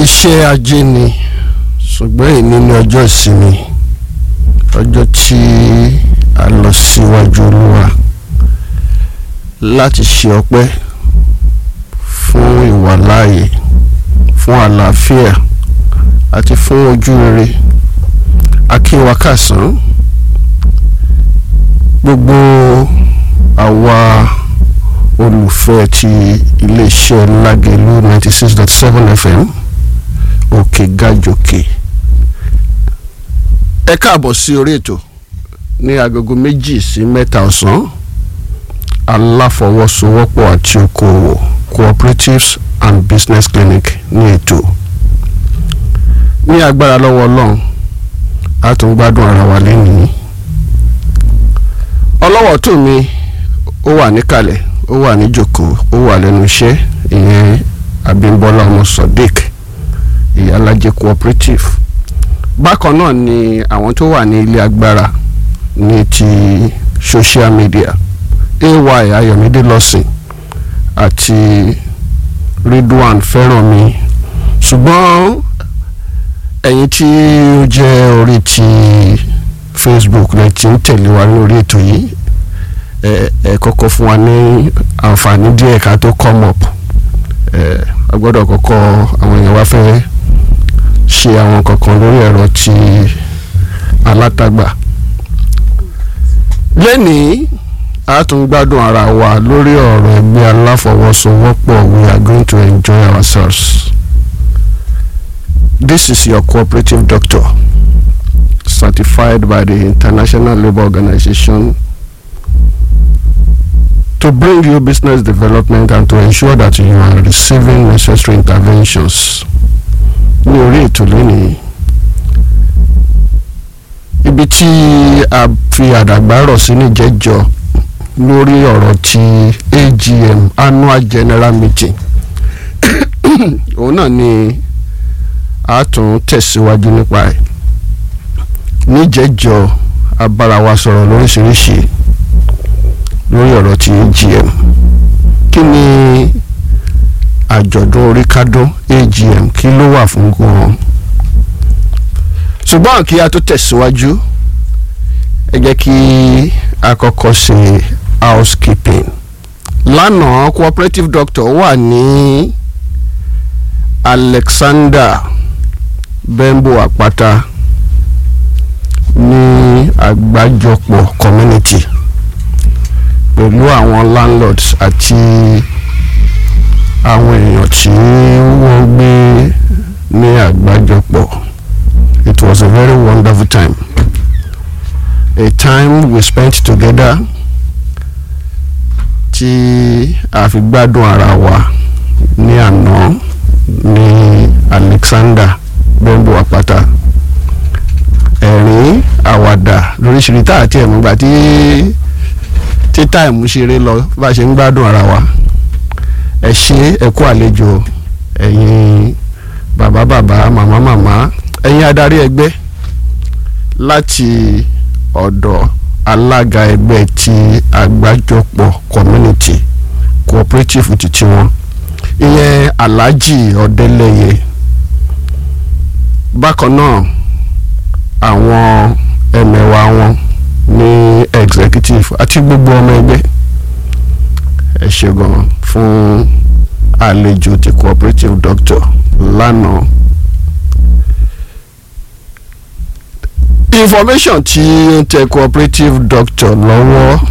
iṣẹ́ ajé ni ṣùgbọ́n èyí ní ọjọ́ ìsinmi ọjọ́ tí a lọ síwájú olúwa láti ṣe ọpẹ́ fún ìwàláàyè fún àlàáfíà àti fún ojú rere akíwakàsán gbogbo àwa olùfẹ́ ti iléeṣẹ́ lágẹ̀lú ninety six dot seven fm òkè gàjòkè ẹ káàbọ̀ sí orí ètò ní agogo méjì sí mẹ́ta ọ̀sán aláfọwọ́sowọ́pọ̀ àti okòwò cooperatives and business clinic ní ètò ní agbára lọ́wọ́ ọlọ́run a tún gbádùn ara wa lẹ́nìí ọlọ́wọ́ tó mi ó wà níkàlẹ̀ ó wà níjòkó ó wà lẹ́nu iṣẹ́ ìyẹn Abímbọ́lá ọmọ Sodiq ìyálàjẹ cooperative bákan náà ni àwọn tó wà ní ilé agbára ní ti social media ay Ayọ̀mídé lọ́sìn àti Ridwan Fẹ́rànmi ṣùgbọ́n ẹ̀yin tí ó jẹ́ orí ti Facebook rẹ̀ ti ń tẹ̀lé wa lórí ètò yìí ẹ ẹ kọ́kọ́ fún wa ní àǹfààní díẹ̀ ká tó come up ẹ a gbọ́dọ̀ kọ́kọ́ àwọn èèyàn wá fẹ́ ṣe àwọn kankan lórí ẹ̀rọ ti alátagbà lẹ́nìí a tún gbádùn ara wa lórí ọ̀rọ̀ ẹgbẹ́ aláfọwọ́sowọ́pọ̀ we are going to enjoy ourselves this is your cooperative doctor certified by the International Labour Organization to bring you business development and to ensure that you are receiving necessary interventions ní orí ètò lónìí ibi tí a fi àdàgbà rọ̀ sí níjẹ́jọ́ lórí ọ̀rọ̀ ti AGM annual general meeting òun náà ni a tún tẹ̀síwájú nípa ẹ̀ níjẹ́jọ́ a bára wa sọ̀rọ̀ lóríṣiríṣi lórí ọ̀rọ̀ ti AGM kí ni àjọ̀dún orí kádún AGM kí ló wà fún gan-an ṣùgbọ́n kí a tó tẹ̀síwájú ẹ jẹ́ kí a kọ́kọ́ ṣe housekeeping lánàá cooperative doctor wà ní Alexander Bembo Àpáta ní àgbájọpọ̀ community pẹ̀lú àwọn landlords àti àwọn èèyàn tí wọ́n gbé ní àgbájọpọ̀ it was a very wonderful time a time we spent together tí a fi gbádùn ara wa ní àná ní Alexander Bembo Àpáta ẹ̀rín àwàdà lóríṣiríṣi tá àti ẹ̀múgbà tí tí táìmù ṣeré lọ bá ṣe ń gbádùn ara wa ẹ ṣe ẹ kú àlejò ẹ̀yin bàbá bàbá màmá màmá ẹ̀yin adarí ẹgbẹ́ láti ọ̀dọ̀ alága ẹgbẹ́ ti àgbájọpọ̀ community cooperative ti tiwọn ìyẹn Alhaji Ọdẹlẹyẹ bákan náà àwọn ẹmẹ̀wà wọn ní executive àti gbogbo ọmọ ẹgbẹ́ ẹ ṣé gan fún àlejò ti cooperative doctor lánàá information tí ń tẹ cooperative doctor lọ́wọ́